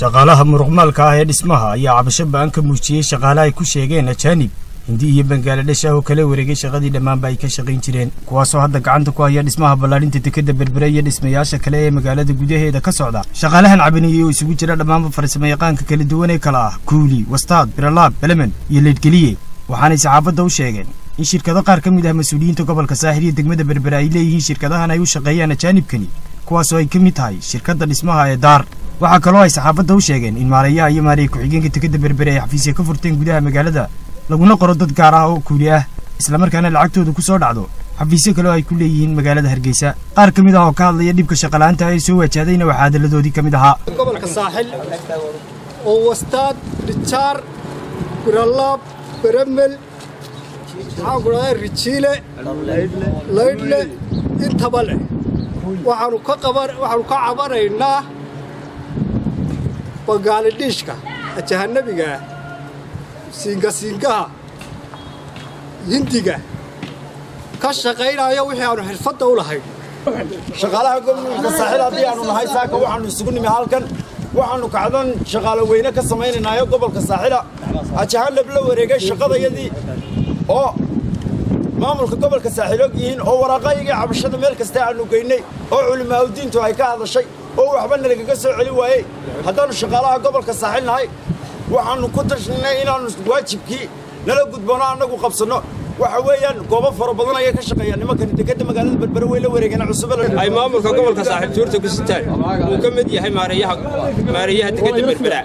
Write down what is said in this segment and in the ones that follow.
shaqaalaha muruqmaalka ah ee dhismaha ayaa cabasho ba'an ka muujiyey shaqaale ay ku sheegeen ajaanib hindi iyo bangaaladhesh ah oo kala wareegay shaqadii dhammaanba ay ka shaqayn jireen kuwaasoo hadda gacanta ku haya dhismaha ballaadhinta dekadda berbere iyo dhismayaasha kale ee magaalada gudaheeda ka socda shaqaalahan cabaniyey oo isugu jira dhammaanba farsamo yaqaanka kala duwan ee kala ah kuuli wastaad biralaab belemen iyo leedgeliye waxaanay saxaafadda u sheegeen in shirkado qaar ka mid ah mas-uuliyiinta gobolka saaxil iyo degmada berbere ay leeyihiin shirkadahan ay u shaqeeyaan ajaanibkani kuwaasoo ay ka mid tahay shirkadda dhismaha ee daar waxaa kaloo ay saxaafadda u sheegeen in maarayaha iyo maaraya ku-xigeenka dekadda berbere ay xafiisya ka furteen gudaha magaalada laguna qoro dad gaar ah oo kuuli ah islamarkaana lacagtooda ku soo dhacdo xafiisyo kale oo ay ku leeyihiin magaalada hargeysa qaar ka mid ah oo ka hadlaya dhibka shaqalaanta ee soo wajahdayna waxaa hadalladoodii ka mid ahaa gobolka saaxil oo wastaad rijaar biralaab beremel maxaan ku dhahdaa rijiile laydhle intaba leh waxaanu ka qaban waxaanu ka cabanaynaa bangaaladhiishka jahanabiga ah siingasiingaha hindiga ka shaqaynaya wixii aanu xirfadda u lahayn shaqaalaha gobolka saaxil haddii aanu nahay saaka waxaanu isugu nimi halkan waxaanu kacdan shaqaalo weyne ka samaynaynaayo gobolka saaxila ajahanab la wareegay shaqadayadii oo maamulka gobolka saaxil og yihiin oo waraaqayagii cabashada meel kasta aanu geynay oo culimaaudiintu ay ka hadashay oo waxba nalagaga soo celi waayey haddaannu shaqaalaha gobolka saaxil nahay waxaannu ku tashnay inaannu waajibkii nala gudboono annagu qabsanno waxa weeyaan goobo fara badan ayay ka shaqeeyaan nimankani dekadda magaalada berbere way la wareegeen cusube ay maamulka gobolka saaxiib tuurta ku sitaan uu ka mid yahay maareeyaha maareeyaha dekadda berbera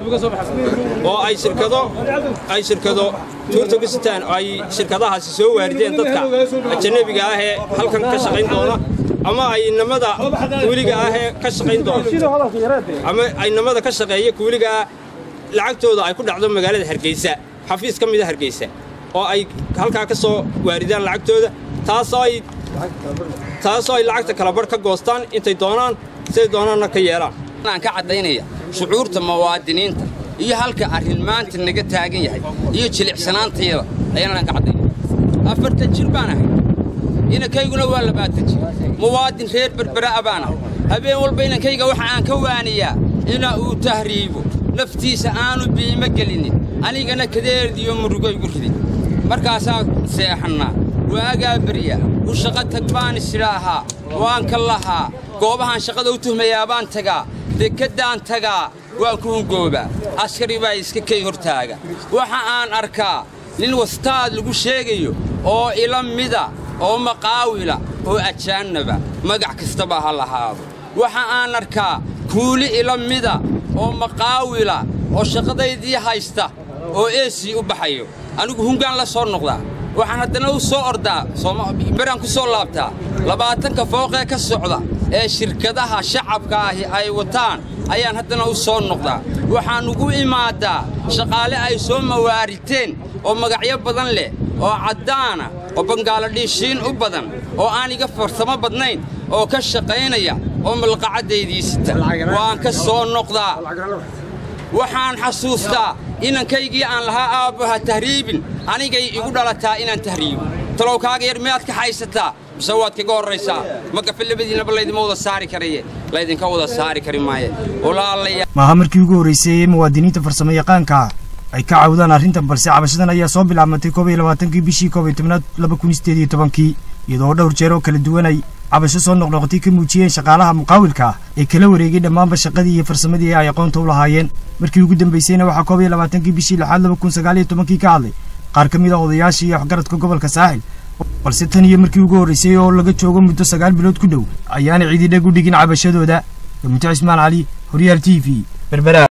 oo ay shirkado ay shirkado tuurta ku sitaan ay shirkadahaasi soo waarideen dadka ajanabiga ah ee halkan ka shaqayn doona ama ay inamada kuuliga ah ee ka shaqayn doona ama ay inamada ka shaqeeya kuuliga ah lacagtooda ay ku dhacdo magaalada hargeysa xafiis ka mida hargeysa oo ay halkaa ka soo waaridaan lacagtooda taasoo ay taasoo ay lacagta kala barh ka goostaan intay doonaan siday doonaanna ka yeelaan aan ka caddaynaya shucuurta muwaadiniinta iyo halka arrin maanta naga taagan yahay iyo jilicsanaantayada ayaanaan ka caddaynaya afartan jir baan ahay inankayguna waa labaatan jir muwaadin reer berbera'a baan ahay habeen walba inankayga waxa aan ka waaniyaa ina uu tahriibo naftiisa aanu biimo gelinin anigana kadeerdiyo murugo igu ridin markaasaa seexannaa waagaa berya u shaqo tag baan isidhaahaa waan ka lahaa goobahaan shaqada u tuhmayaa baan tagaa dekeddaan tagaa waan ku hungoobaa askari baa iska kay hortaaga waxa aan arkaa nin wastaad lagu sheegayo oo ila mida oo maqaawila oo ajaannaba magac kastaba ha lahaado waxa aan arkaa kuuli ila mida oo maqaawila oo shaqadaydii haysta oo eesii u baxayo anigu hungaan la soo noqdaa waxaan haddana u soo ordaa beraan ku soo laabtaa labaatanka fooqee ka socda ee shirkadaha shacabka ahi ay wataan ayaan haddana u soo noqdaa waxaan ugu imaadaa shaqaale ay soo mawaariteen oo magacyo badan leh oo caddaana oo bangaaladhiishiin u badan oo aan iga farsamo badnayn oo ka shaqaynaya oo malqacaddaydii sita waan ka soo noqdaa waxaan xasuustaa inankaygii aan lahaa aabbaha tahriibin anigay igu dhalataa inaan tahriibo talowkaaga yar miyaad ka haysataa mise waad kaga horraysaa magafe labadiinaba laydima wada saari karaye laydinka wada saari kari maaye walaalaya maaha markii ugu horraysay ee muwaadiniinta farsamo yaqaanka ah ay ka caawdaan arrintan balse cabashadan ayaa soo bilaabmatay koob iyo labaatankii bishii koob iyo tobnaad laba kun sideed iyo tobankii iyadoo dhowr jeer oo kala duwan ay cabasho soo noqnoqotay ka muujiyeen shaqaalaha muqaawilka ah ee kala wareegay dhammaanba shaqadii iyo farsamadii ay aqoonta u lahaayeen markii ugu dambaysayna waxaa koob iyo labaatankii bishii lixaad laba kun sagaal iyo tobankii ka hadlay qaar ka mid ah odayaashii iyo waxgaradka gobolka saaxil balse tan iyo markii ugu horraysay oo laga joogo muddo sagaal bilood ku dhow ayaana ciididheg u dhigin cabashadooda gamuto cismaan cali horyaal t v berbera